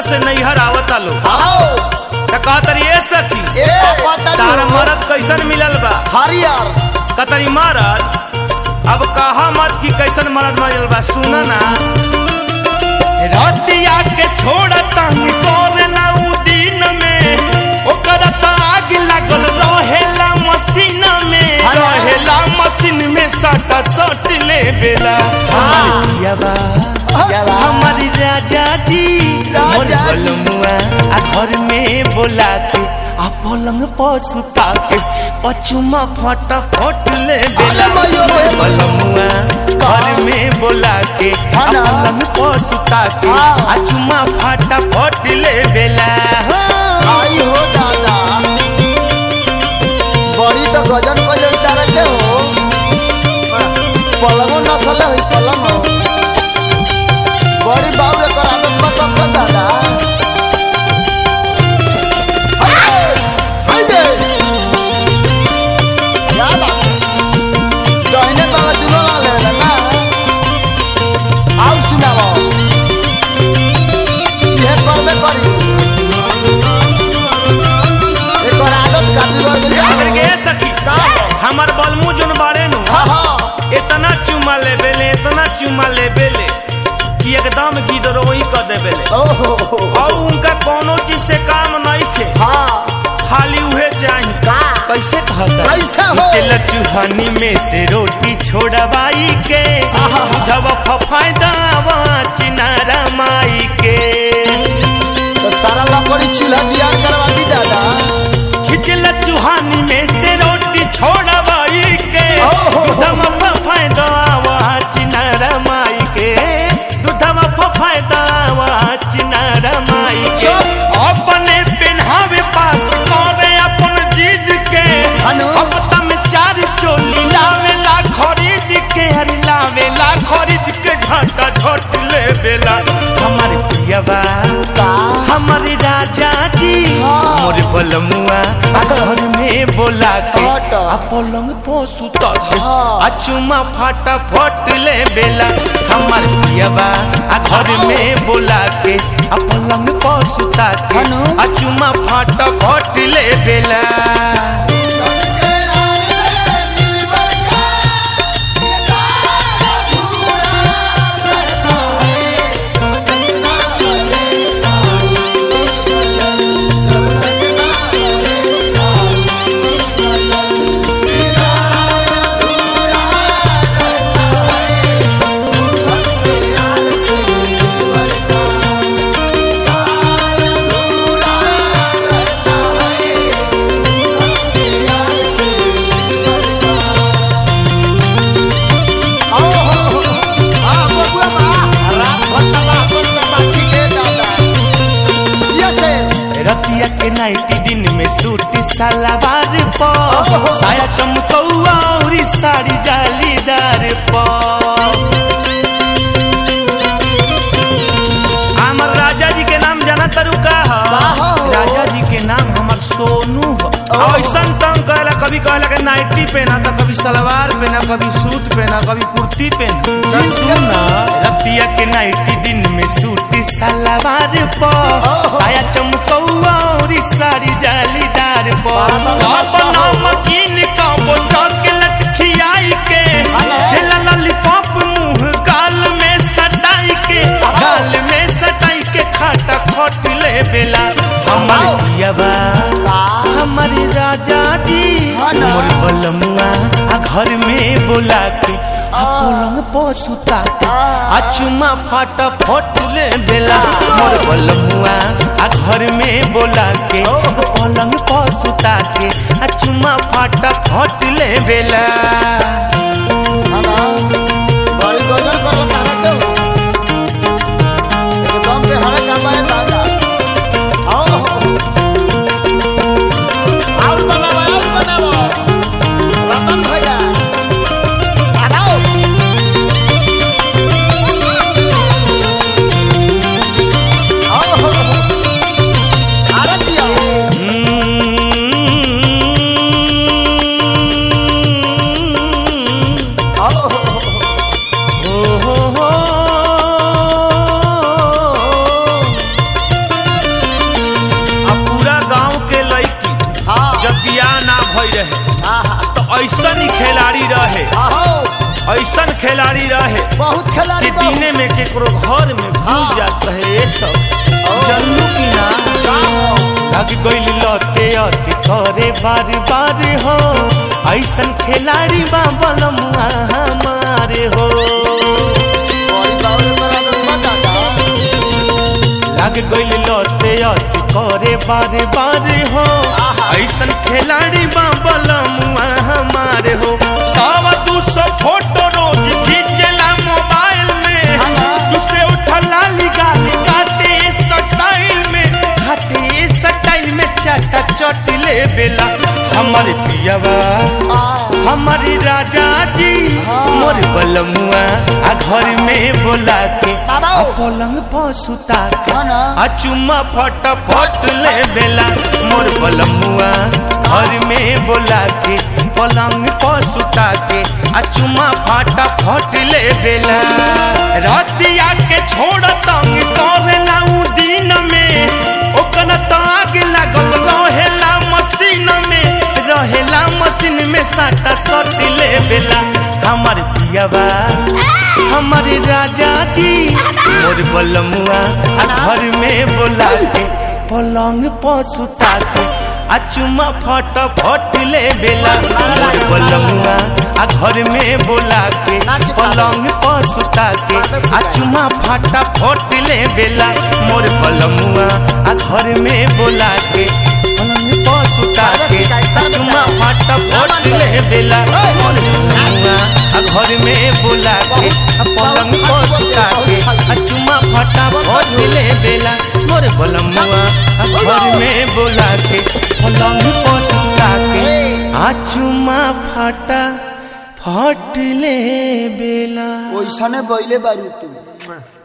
से नैहर आवता लो आओ त कहतरी ए सखी ए पता तार मरद कैसन मिलल बा हरियर कतरी मरद अब कहा मत कि कैसन मरद मिलल बा सुन ना रतिया के छोड़ता कोरला उ दिन में ओकर त आग लागल रहेला मशीन में रहेला मशीन में सटा सट ले बेला हमार पियाबा हमारी राजा जी मोर राजा जी। बलमुआ आ घर में बोला के आ पलंग पर सुता के पचुमा फटा फट ले बेला अरे मैयो रे। मोर बलमुआ घर में बोला के आ हाँ ना। पलंग पर सुता के हाँ। आ चुमा फटा फट ले बेला हो। आई हो दादा बड़ी तो गजन को तारा के हो पलंगो नसल है पलंग बड़ी बाबू रे कर आदत बा बा दादा हाय हाय दे क्या बात दहिने बाबा दुनो ला ले ना आओ सुनाओ ये करबे करी एकर आदत काफी बढ़ गई आखिर के सखी का हो? हमर बलमू जोन बाड़े नु हाँ हाँ इतना चुमा ले बेले इतना चुमा ले बेले कि एकदम गिदरोही कर दे बेले ओहो और उनका कोनो चीज से काम नहीं थे हाँ खाली उहे चाही का कैसे कहता कैसे हो? चल चूहानी में से रोटी छोड़वाई के आहा। दवा फफायदा चिनारा माई के तो सारा लकड़ी चूल्हा जियान करवा दी दादा खिचल चूहानी में से रोटी छोड़वाई के ओहो। दवा फफायदा चिनारा माई के दूधवा फफायदा चिनारा माई के चुप। अपने पेन्हावे पास करे अपन जिद के अनु। हफ्ता में चार चोली लावेला खरीद के हर लावेला खरीद के घाटा झट ले बेला हमार पियाबा का हमारे राजा जी हाँ। मोर बलमुआ आ घर में बोला के हट। आ पलंग पो सुता के हाँ। आ चुमा फाटा फट ले बेला हमार पियाबा आ घर में बोला के आ पलंग पो सुता के अनु। आ चुमा फाटा फट ले बेला आओ हो हो आ बबुआ बा रात भर तला पर बाछी के दादा ये से रतिया के नाइटी दिन में सूटी सलवार प ओहो। साया चमकौआ और साड़ी जालीदार प हमर राजा जी के नाम जाना तरु का ह का ह? राजा जी के नाम हमर सोनू ह ओहो। ऐसन तंग कहला कभी कहला के नाइटी पहना तो कभी सलवार पहना कभी सूट पहना कभी कुर्ती पहना सुना रतिया के नाइटी दिन में सूटी सलवार प ओहो। साया चमकौआ और साड़ी जालीदार प बाबा, अपन नमकीन का बोचर के लटखियाई के अरे। हेला लॉलीपॉप मुंह गाल में सटाई के गाल में सटाई के खाटा खट ले बेला हमर आओ। पियाबा का हमारे राजा जी हाँ ना। मोर बलमुआ आ घर में बोला के आ पलंग पर सुता के आ चुमा फाटा फट ले बेला मोर बलमुआ आ घर में बोला के आ पलंग पर सुता के आ चुमा फाटा फट ले बेला हां बड़ी गजन कर तारा के हो एकदम पे हरे का बाए दादा आओ हो आओ बनावा आओ बनावा रतन भैया आओ आओ हो आरत दिया बहुत कि खिलाड़ी बा दिने में केकरो घर में घुस हाँ। जात रहे ये सब जल्लू की ना का हो लग गइल लते अति करे बार बार हो ऐसन खिलाड़ी बा बलमुआ हमारे हो बड़ी बाउल करा दो बता दा लग गइल लते अति करे बार बार हो आहा। ऐसन खिलाड़ी बा बलमुआ हमारे हो सवा दू सौ फोटो रोज खींचला मोबाइल में हाँ। तुसे उठला गाली काटे स्टाइल में काटे स्टाइल में चाटा चटले बेला हमारे पियावा आ हमारी राजा जी हाँ। मोर बलमुआ आ घर में बोला के बाबा आ ओ। पलंग पर सुता के हाँ ना। आ चुम्मा फटाफट ले बेला मोर बलमुआ घर में बोला के पलंग पर सुता के आ चुम्मा फटाफट ले बेला रतिया के छोड़ तंग करेला उ दिन में ओकन ताग लागल रहेला मशीन में रहेला मशीन में साटा सट ले बेला हमार पियावा हमारे राजा जी मोर बलमुआ आ घर में बोला के पलंग पर सुता के आ चुमा फट फट ले बेला मोर बलमुआ आ घर में बोला के पलंग पर सुता के आ चुमा फाटा फट ले बेला मोर बलमुआ आ घर में बोला के पलंग पर सुता के आ चुमा फाटा फट ले बेला मोर बलमुआ आ घर में बोला के आ पलंग पर सुता के आ चुमा फाटा फट ले बेला मोर बलमुआ आ घर में बोला के पलंग पर सुता के आ चुमा फाटा फट ले बेला ओइसने बइले बारू तू